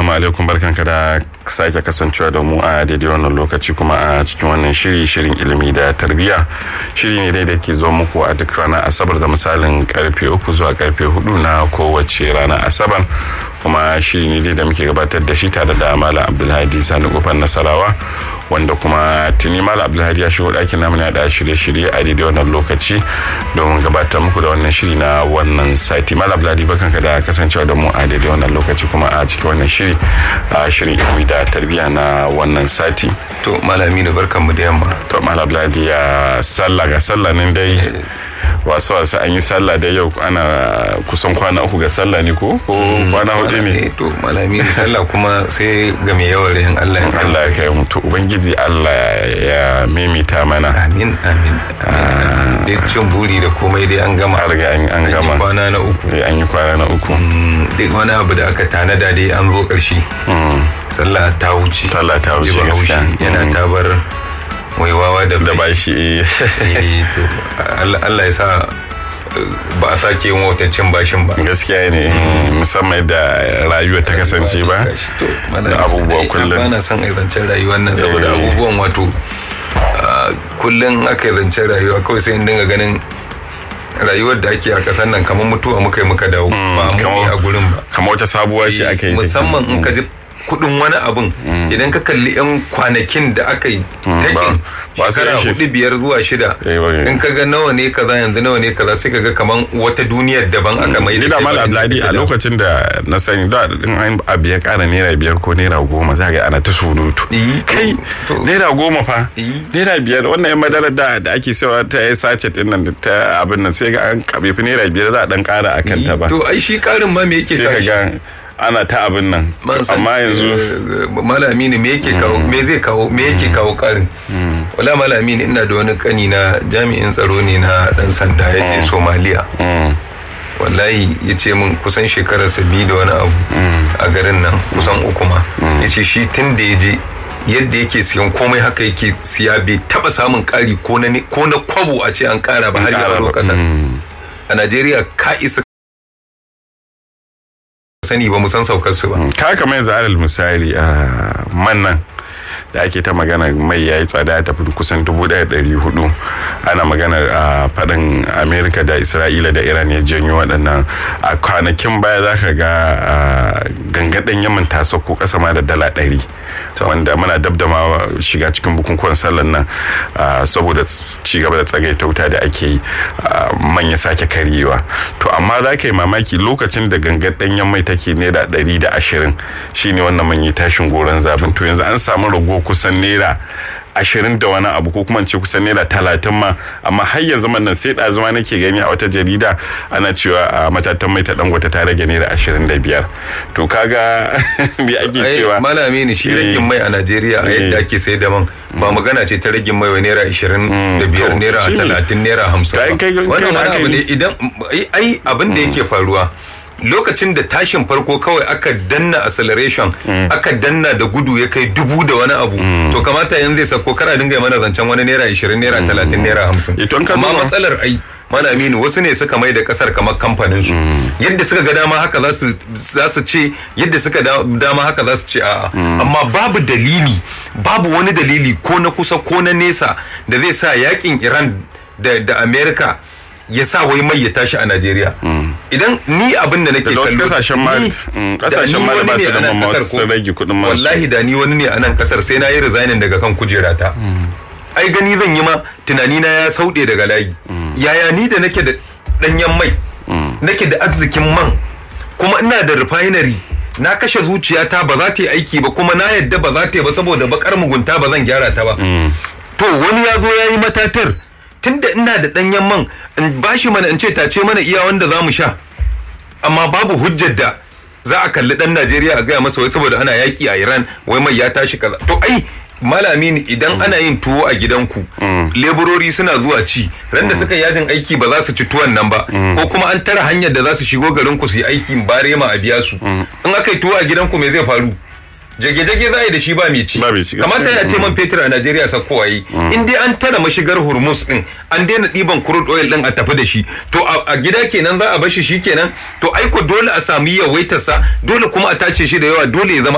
assalamu alaikum barkanka da sake kasancewa da mu a daidai wannan lokaci kuma a cikin wannan shiri shirin ilimi da tarbiyya shiri ne dai da ke zo muku a duk ranar asabar da misalin karfe uku zuwa karfe hudu na kowace ranar asabar kuma shiri ne dai da muke gabatar da shi tare da malam abdulhadi sani kofar nasarawa wanda kuma tuni malam abdulhadi ya shigo ɗakin namu ya da shirye-shirye a daidai wannan lokaci don gabatar muku da wannan shiri na wannan sati malam abdulhadi barkanka da kasancewa da mu a daidai wannan lokaci kuma a cikin wannan shiri a shirin ilimi da tarbiyya na wannan sati to malami ne barkan mu da yamma to malam abdulhadi ya sallah ga sallah nan dai wasu wasu an yi sallah da yau ana kusan kwana uku ga sallah ne ko ko kwana hudu ne to malami ne sallah kuma sai ga mai yawan rahin Allah ya Allah ya kai mutu ubangiji Allah ya mimita mana amin amin dai cin buri da komai dai an gama har ga an gama kwana na uku an yi kwana na uku duk wani abu da aka tanada dai an zo ƙarshe sallah ta wuce sallah ta wuce gaskiya yana tabar waiwawa da da bashi Allah ya sa ba a sake yin wataccen bashin ba gaskiya ne musamman da rayuwa ta kasance ba da abubuwa kullum ba na son zancen rayuwar nan saboda abubuwan wato kullum aka zancen rayuwa kawai sai in dinga ganin rayuwar da ake a kasar nan kamar mutuwa muka yi muka dawo ba mu a gurin ba kamar wata sabuwa ce aka yi musamman in ka ji kudin wani abun idan ka kalli yan kwanakin da aka yi takin shekara hudu biyar zuwa shida in ka ga nawa ne kaza yanzu nawa ne kaza sai ka ga kaman wata duniyar daban aka mai da mal abladi a lokacin da na sani da in an abu ya kara naira biyar ko naira goma za ga ana ta surutu kai naira goma fa naira biyar wannan yan madarar da da ake sawa ta yi sachet din nan ta abin nan sai ga an kabe fi naira biyar za a dan kara akan ta ba to ai shi karin ma me yake kashi ana ta abin nan amma yanzu malami ne me yake kawo me zai kawo me yake kawo karin wala malami ne ina da wani kani na jami'in tsaro ne na dan sanda yake somaliya wallahi ya ce min kusan shekarar biyu da wani abu a garin nan kusan uku ma ya ce shi tun da ya je yadda yake siyan komai haka yake siya bai taba samun kari ko na kwabo a ce an kara ba har ya kasar a najeriya ka isa sani ba mu san saukar su ba. Ka kama yanzu alal misali a man nan da ake ta magana mai yayi tsada ya tafi kusan dubu ɗaya ɗari hudu ana magana a faɗin amerika da isra'ila da iran ya janyo waɗannan a kwanakin baya za ka ga gangaɗin yaman ta sauko ƙasa ma da dala ɗari wanda muna dab da ma shiga cikin bukukuwan sallan nan saboda ci gaba da tsagaita wuta da ake yi man ya sake karyewa to amma za ka yi mamaki lokacin da gangar ɗanyen mai take naira ɗari da ashirin shine wannan man yi tashin goron zabin to yanzu an samu rago kusan naira ashirin da wani abu ko kuma ce kusan naira talatin ma amma har yanzu nan sai ɗazuma nake gani a wata jarida ana cewa a matatan mai ta dangote ta rage naira ashirin da biyar to kaga me ake cewa malami ne shi ragin mai a najeriya a yadda ake sai da man ba magana ce ta ragin mai wa naira ashirin da biyar naira talatin naira hamsin wannan wani abu ne idan ai abin da yake faruwa lokacin da tashin farko kawai aka danna acceleration aka danna da gudu ya kai dubu da wani abu to kamata yanzu zai sako kara dinga mana zancen wani naira ishirin naira talatin naira hamsin amma matsalar ai mana aminu wasu ne suka mai da kasar kamar kamfanin su yadda suka ga dama haka za su ce yadda suka dama haka za su ce a'a amma babu dalili babu wani dalili ko na kusa ko na nesa da zai sa yakin iran da america ya sa wai mai ya tashi a Najeriya. Idan ni abin da nake kallo da kasashen ma kasashen ma ba su da mamma sun rage kuɗin masu. Wallahi da ni wani ne a nan kasar sai na yi resigning daga kan kujerata. Ai gani zan yi ma tunani na ya sauɗe daga layi. Yaya ni da nake da ɗanyen mai nake da arzikin man kuma ina da refinery na kashe zuciyata ba za ta yi aiki ba kuma na yadda ba za ta yi ba saboda bakar mugunta ba zan gyara ta ba. To wani ya zo ya yi matatar tunda ina da ɗanyen man in bashi mana in ce tace mana iya wanda za mu sha amma babu hujjar da za a kalli ɗan Najeriya a gaya masa wai saboda ana yaƙi a Iran wai mai ya tashi kaza to ai malami ne idan ana yin tuwo a gidanku leburori suna zuwa ci ran da suka yajin aiki ba za su ci tuwon nan ba ko kuma an tara hanyar da za su shigo garin ku su yi aikin barema a biya su in aka yi tuwo a gidanku me zai faru jage-jage za a yi da shi ba mai ci kamata ya ce man fetur a najeriya sakkowa yi in dai an tara mashigar hormuz din an daina ɗiban crude oil din a tafi da shi to a gida kenan za a bar shi shi kenan to aiko dole a sami yawaitarsa dole kuma a tace shi da yawa dole ya zama